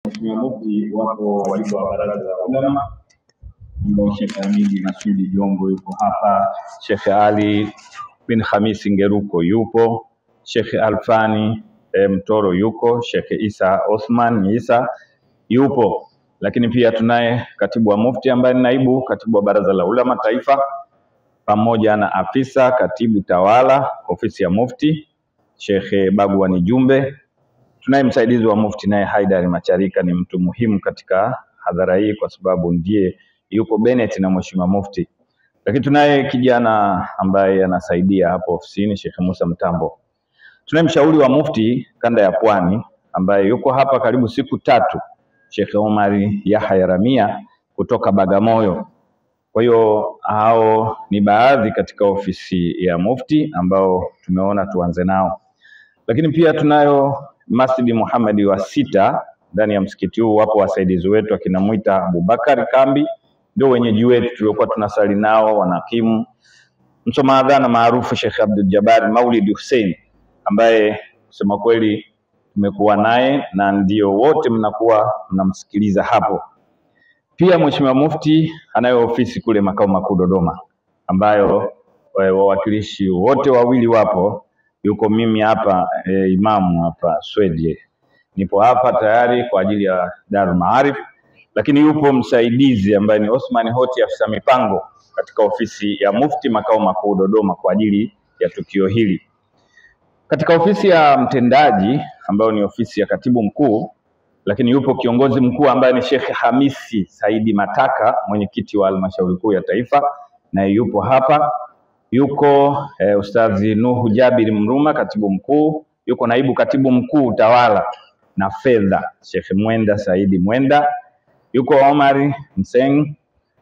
Mheshimiwa Mufti, wapo wajumbe wa baraza la ulama ambao Sheikh Hamidi Masudi Jongo yupo hapa, Sheikh Ali bin Hamisi Ngeruko yupo, Sheikh Alfani e, Mtoro yuko, Sheikh Isa Othman Isa yupo, lakini pia tunaye katibu wa Mufti ambaye ni naibu katibu wa baraza la ulama taifa pamoja na afisa katibu tawala ofisi ya Mufti Sheikh Bagwani Jumbe. Tunaye msaidizi wa Mufti naye Haidari Macharika, ni mtu muhimu katika hadhara hii kwa sababu ndiye yuko Bennett na Mheshimiwa Mufti. Lakini tunaye kijana ambaye anasaidia hapo ofisini Sheikh Musa Mtambo. Tunaye mshauri wa Mufti kanda ya Pwani ambaye yuko hapa karibu siku tatu, Sheikh Omari Yahya Ramia kutoka Bagamoyo. Kwa hiyo hao ni baadhi katika ofisi ya Mufti ambao tumeona tuanze nao, lakini pia tunayo Masjidi Muhammad wa sita ndani ya msikiti huu. Wapo wasaidizi wetu akina Mwita Abubakar Kambi, ndio wenyeji wetu tuliokuwa tunasali nao, wanakimu msoma adhana maarufu Sheikh Abdul Jabbar Maulid Hussein, ambaye kusema kweli tumekuwa naye na ndio wote mnakuwa mnamsikiliza hapo. Pia Mheshimiwa Mufti anayo ofisi kule makao makuu Dodoma, ambayo eh, wawakilishi wote wawili wapo. Yuko mimi hapa e, imamu hapa Swedie, nipo hapa tayari kwa ajili ya Darul Maarif, lakini yupo msaidizi ambaye ni Osman Hoti, afisa mipango katika ofisi ya Mufti makao makuu Dodoma kwa ajili ya tukio hili. Katika ofisi ya mtendaji ambayo ni ofisi ya katibu mkuu lakini yupo kiongozi mkuu ambaye ni Sheikh Hamisi Saidi Mataka, mwenyekiti wa halmashauri kuu ya taifa, naye yupo hapa. Yuko eh, Ustadhi Nuhu Jabiri Mruma, katibu mkuu. Yuko naibu katibu mkuu utawala na fedha, Sheikh Mwenda Saidi Mwenda. Yuko Omari Mseng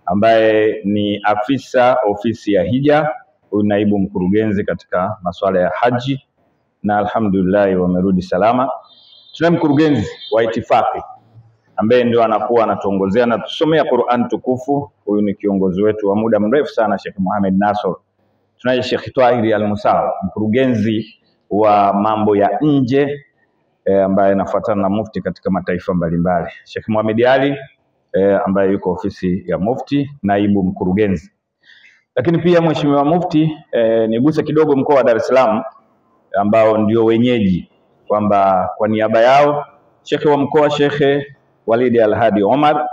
ambaye ni afisa ofisi ya hija, huyu naibu mkurugenzi katika masuala ya haji, na alhamdulillah wamerudi salama. Tunaye mkurugenzi wa itifaki ambaye ndio anakuwa anatuongozea na tusomea Qur'an tukufu. Huyu ni kiongozi wetu wa muda mrefu sana, Sheikh Mohamed Nasor. Tunaye Sheikh Twahiri Al-Musawa, mkurugenzi wa mambo ya nje e, ambaye anafuatana na mufti katika mataifa mbalimbali. Sheikh Mohamed Ali e, ambaye yuko ofisi ya mufti, naibu mkurugenzi. Lakini pia Mheshimiwa Mufti e, niguse kidogo mkoa wa Dar es Salaam ambao ndio wenyeji kwamba kwa niaba yao shekhe wa mkoa Shekhe Walidi Alhadi Omar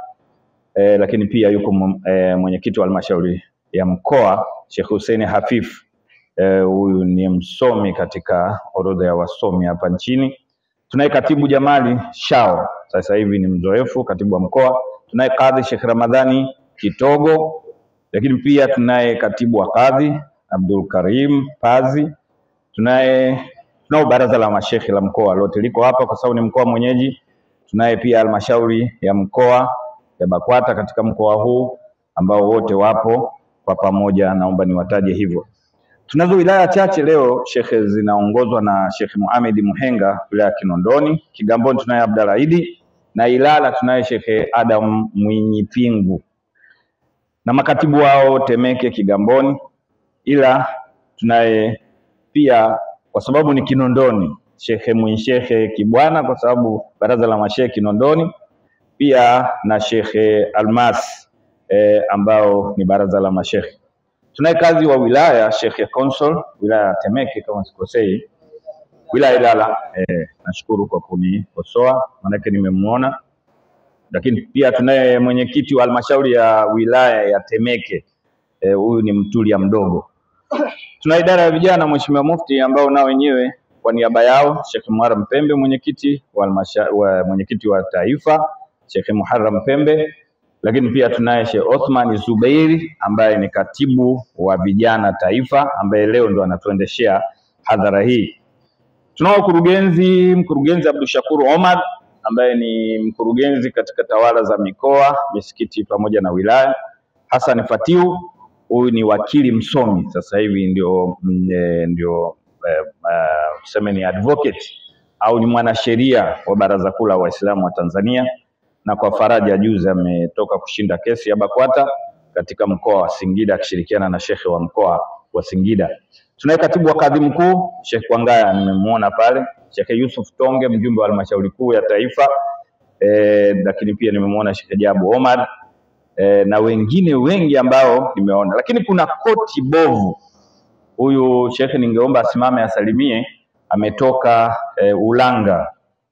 e, lakini pia yuko e, mwenyekiti wa halmashauri ya mkoa Sheikh Hussein Hafif huyu e, ni msomi katika orodha ya wasomi hapa nchini. Tunaye katibu Jamali Shao, sasa hivi ni mzoefu katibu wa mkoa. Tunaye kadhi Sheikh Ramadhani Kitogo, lakini pia tunaye katibu wa kadhi Abdul Karim Pazi. Tunaye tunao baraza la mashekhe la mkoa lote liko hapa kwa sababu ni mkoa mwenyeji. Tunaye pia halmashauri ya mkoa ya BAKWATA katika mkoa huu ambao wote wapo kwa pamoja, naomba niwataje hivyo. Tunazo wilaya chache leo shekhe zinaongozwa na Sheikh Mohamed Muhenga, wilaya ya Kinondoni. Kigamboni tunaye Abdalla Idi na Ilala tunaye Shekhe Adam Mwinyi Pingu na makatibu wao Temeke, Kigamboni, ila tunaye pia kwa sababu ni Kinondoni, Shekhe Mwinshehe Kibwana kwa sababu baraza la mashehe Kinondoni, pia na Shekhe Almas e, ambao ni baraza la mashehe. Tunaye kazi wa wilaya Shekhe Consul wilaya ya Temeke kama sikosei, wilaya Ilala. E, nashukuru kwa kunikosoa maanake nimemuona, lakini pia tunaye mwenyekiti wa halmashauri ya wilaya ya Temeke huyu e, ni Mtulia mdogo tuna idara ya vijana Mheshimiwa Mufti ambao nao wenyewe kwa niaba yao Sheikh Muharram Pembe mwenyekiti wa, wa mwenyekiti wa taifa Sheikh Muharram Pembe, lakini pia tunaye Sheikh Othman Zubeiri ambaye ni katibu wa vijana taifa ambaye leo ndo anatuendeshea hadhara hii. Tunao mkurugenzi mkurugenzi Abdul Shakur Omar ambaye ni mkurugenzi katika tawala za mikoa, misikiti pamoja na wilaya. Hassan Fatiu huyu ni wakili msomi sasa hivi ndio e, ndio tuseme e, ni advocate au ni mwanasheria wa Baraza Kuu la Waislamu wa Tanzania, na kwa faraja juzi ametoka kushinda kesi ya BAKWATA katika mkoa wa Singida akishirikiana na shekhe wa mkoa wa Singida. Tunaye katibu wa kadhi mkuu Sheikh Kwangaya, nimemuona pale, Sheikh Yusuf Tonge, mjumbe wa halmashauri kuu ya taifa eh, lakini pia nimemwona Sheikh Jabu Omar eh, na wengine wengi ambao nimeona, lakini kuna koti bovu. Huyu shekhe ningeomba asimame asalimie, ametoka eh, Ulanga,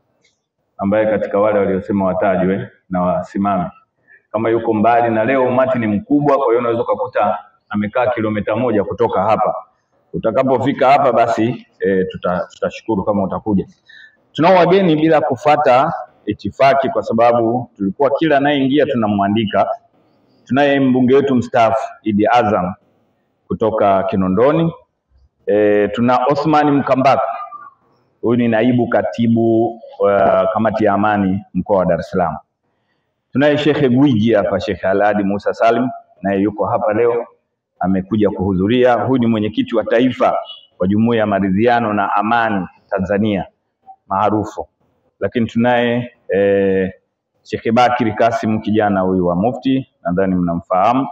ambaye katika wale waliosema watajwe na wasimame kama yuko mbali, na leo umati ni mkubwa, kwa hiyo unaweza ukakuta amekaa kilomita moja kutoka hapa. Utakapofika hapa basi e, tuta, tutashukuru kama utakuja. Tunao wageni bila kufata itifaki, kwa sababu tulikuwa kila anayeingia tunamwandika. Tunaye mbunge wetu mstaafu Idi Azam kutoka Kinondoni. E, tuna Othman Mkambaka, huyu ni naibu katibu wa kamati ya amani mkoa wa Dar es Salaam. Tunaye Shekhe Gwiji hapa, Shekhe Alhadi Musa Salim, naye yuko hapa leo, amekuja kuhudhuria. Huyu ni mwenyekiti wa taifa wa Jumuiya ya Maridhiano na Amani Tanzania maarufu. Lakini tunaye eh, Shekhe Bakiri Kasim, kijana huyu wa Mufti, nadhani mnamfahamu.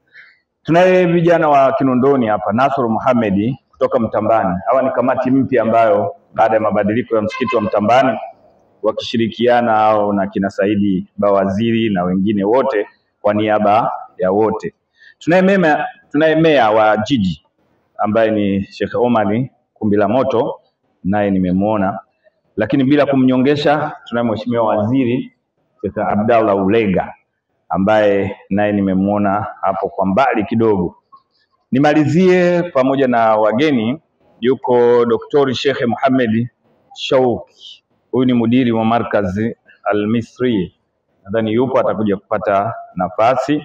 Tunaye vijana wa Kinondoni hapa, Nasr Muhamedi kutoka Mtambani. Hawa ni kamati mpya ambayo baada ya mabadiliko ya msikiti wa Mtambani wakishirikiana hao na kina Saidi Bawaziri na wengine wote kwa niaba ya wote. Tunaye mema, tunaye meya wa jiji ambaye ni Sheikh Omari Kumbila Moto, naye nimemwona, lakini bila kumnyongesha, tunaye mheshimiwa waziri Sheikh Abdallah Ulega ambaye naye nimemwona hapo kwa mbali kidogo. Nimalizie pamoja na wageni, yuko Doktori Sheikh Muhammad Shauki huyu ni mudiri wa markazi Al-Misri, nadhani yupo atakuja kupata nafasi.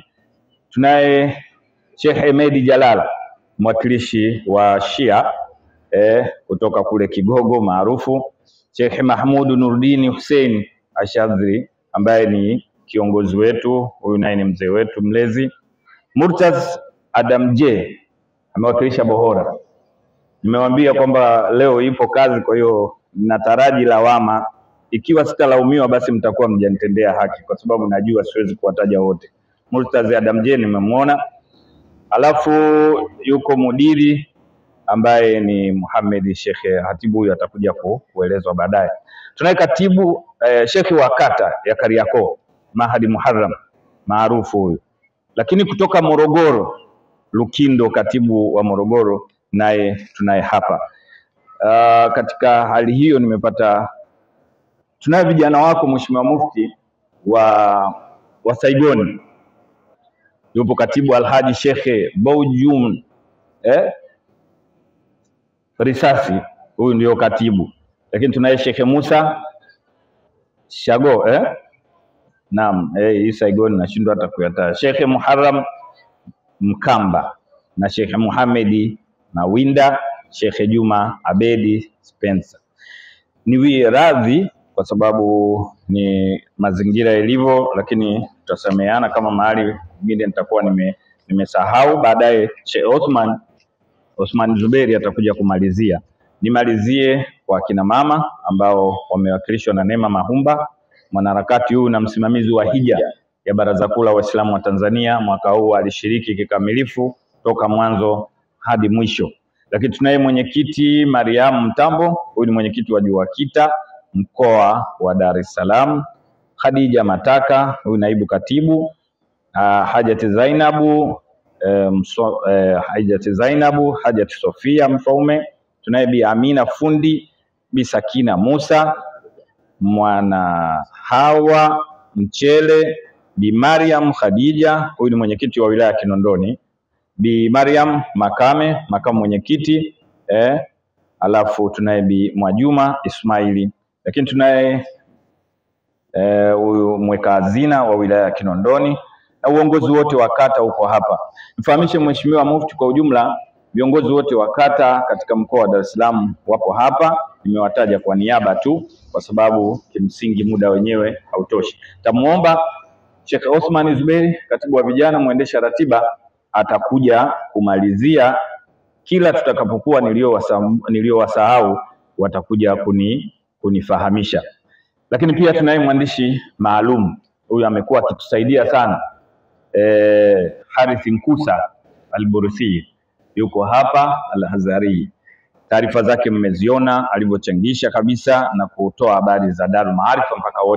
Tunaye Sheikh Hemedi Jalala, mwakilishi wa Shia eh, kutoka kule Kigogo maarufu. Sheikh Mahmud Nurdini Hussein Ashadhri ambaye ni kiongozi wetu, huyu naye ni mzee wetu mlezi. Murtaz Adam J amewakilisha Bohora. Nimewambia kwamba leo ipo kazi, kwa hiyo nataraji lawama. Ikiwa sitalaumiwa, basi mtakuwa mjanitendea haki, kwa sababu najua siwezi kuwataja wote. Murtazi Adam J nimemwona, alafu yuko mudiri ambaye ni Muhammad Shekhe Hatibu, huyu atakuja ku, kuelezwa baadaye. Tunaye katibu eh, shekhe wa kata ya Kariakoo Mahadi Muharram maarufu huyu, lakini kutoka Morogoro Lukindo, katibu wa Morogoro, naye tunaye hapa. Uh, katika hali hiyo nimepata, tunaye vijana wako Mheshimiwa Mufti wa wa Saigoni, yupo katibu Alhaji Shekhe Boujum eh? Risasi, huyu ndio katibu, lakini tunaye Shekhe Musa Shago eh? Naam, eh, hii Saigoni nashindwa hata kuyataja. Shekhe Muharram Mkamba na Shekhe Muhamedi Mawinda, Shekhe Juma Abedi Spencer. Niwie radhi kwa sababu ni mazingira yalivyo, lakini tutasameheana kama mahali pengine nitakuwa nime nimesahau. Baadaye Sheikh Othman Othman Zuberi atakuja kumalizia. Nimalizie kwa kina mama ambao wamewakilishwa na Neema Mahumba, mwanaharakati huyu na msimamizi wa hija ya Baraza Kuu la Waislamu wa Tanzania. Mwaka huu alishiriki kikamilifu toka mwanzo hadi mwisho. Lakini tunaye mwenyekiti Mariam Mtambo, huyu ni mwenyekiti wa JUAKITA mkoa wa Dar es Salaam. Khadija Mataka, huyu naibu katibu. Uh, Hajati Zainabu eh, mso, eh, Hajati Zainabu, Hajati Sofia Mfaume. Tunaye Bi Amina Fundi, Bi Sakina Musa, mwana Hawa Mchele, Bi Mariam Khadija, huyu ni mwenyekiti wa wilaya ya Kinondoni. Bi Mariam Makame, makamu mwenyekiti eh, alafu tunaye Bi Mwajuma Ismaili, lakini tunaye huyu eh, mweka hazina wa wilaya ya Kinondoni na uongozi wote wa kata uko hapa. Mfahamishe Mheshimiwa Mufti kwa ujumla, viongozi wote wa kata katika mkoa wa Dar es Salaam wapo hapa. Nimewataja kwa niaba tu, kwa sababu kimsingi muda wenyewe hautoshi. Tamuomba Sheikh Othman Zuberi, katibu wa vijana, mwendesha ratiba, atakuja kumalizia kila tutakapokuwa niliyowasahau, watakuja kuni, kunifahamisha. Lakini pia tunaye mwandishi maalum, huyu amekuwa akitusaidia sana eh, Harith Nkusa Alburusi yuko hapa Al-Hazari. Taarifa zake mmeziona alivyochangisha kabisa na kutoa habari za Darul Maarifa mpaka wote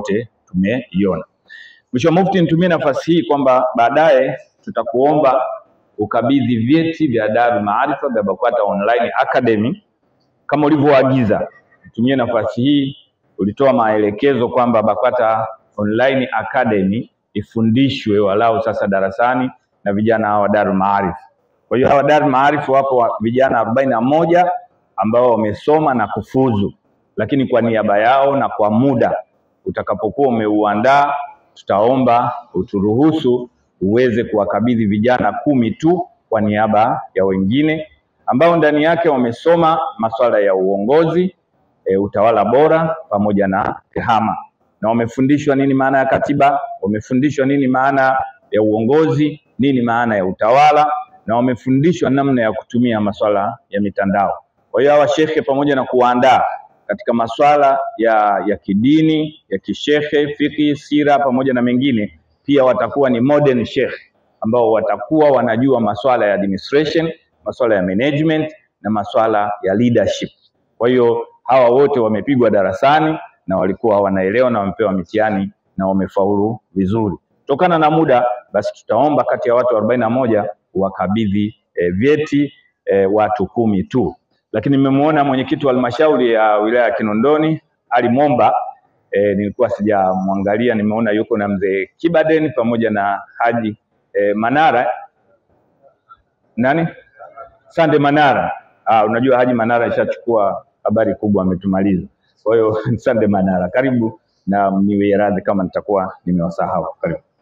tumeiona. Mheshimiwa Mufti, nitumie nafasi hii kwamba baadaye tutakuomba ukabidhi vyeti vya Darul Maarifa vya BAKWATA Online Academy kama ulivyoagiza. Nitumie nafasi hii, ulitoa maelekezo kwamba BAKWATA Online Academy ifundishwe walau sasa darasani na vijana hawa Darul Maarifa. Kwa hiyo hawa Darul Maarifa wapo wa vijana arobaini na moja ambao wamesoma na kufuzu, lakini kwa niaba yao na kwa muda utakapokuwa umeuandaa, tutaomba uturuhusu uweze kuwakabidhi vijana kumi tu kwa niaba ya wengine ambao ndani yake wamesoma masuala ya uongozi e, utawala bora pamoja na tehama, na wamefundishwa nini maana ya katiba, wamefundishwa nini maana ya uongozi, nini maana ya utawala, na wamefundishwa namna ya kutumia masuala ya mitandao. Kwa hiyo hawa shekhe pamoja na kuwaandaa katika masuala ya, ya kidini ya kishehe, fiki, sira pamoja na mengine, pia watakuwa ni modern sheikh ambao watakuwa wanajua masuala ya administration, masuala ya management na masuala ya leadership. Kwa hiyo hawa wote wamepigwa darasani na walikuwa wanaelewa na wamepewa mitihani na wamefaulu vizuri. Kutokana na muda, basi tutaomba kati ya watu arobaini na moja wakabidhi eh, vyeti eh, watu kumi tu lakini nimemwona mwenyekiti wa halmashauri ya wilaya ya Kinondoni Ali Momba e, nilikuwa sijamwangalia, nimeona yuko na mzee Kibaden pamoja na Haji e, Manara nani Sande Manara. Ah, unajua Haji Manara ishachukua habari kubwa, ametumaliza. Kwa hiyo Sande Manara, karibu na mniwie radhi kama nitakuwa nimewasahau. Karibu.